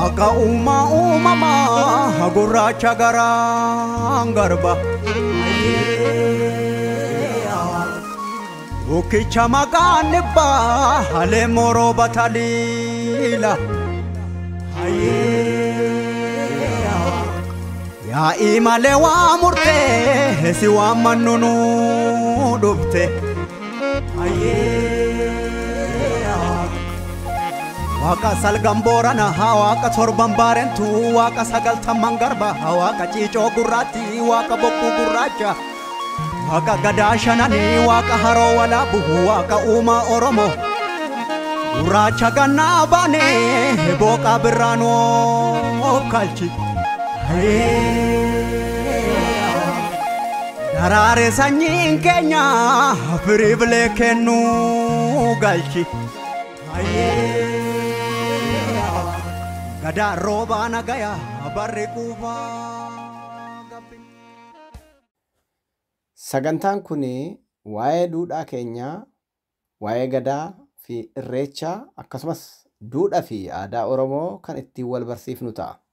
Waaqa uumaa uumamaa gurraacha garaan garba. Bukkicha maqaan dhibbaa halee moroo bataliila. Yaa'ii malee waa murtee si waan mannunu dhufte. Waaqa salgan boorana waaqa torban baarentu waaqa sagaltamman garba waaqa ciicoo gurraatti waaqa bokkuu gurraacha. Waaqa gadaa shananii waaqa haroo walaabu waaqa uumaa oromoo. Gurraacha gannaa baanee booqaa birraanoo kalchi. Daraare sanyiin keenya firii bilee kennuu galchi. Gadaa roobaa nagaya barri quufaa. Sagantaan kun waa'ee duudhaa keenyaa, waa'ee gadaa fi irreechaa akkasumas duudhaa fi aadaa Oromoo kan ittiin wal barsiifnu ta'a.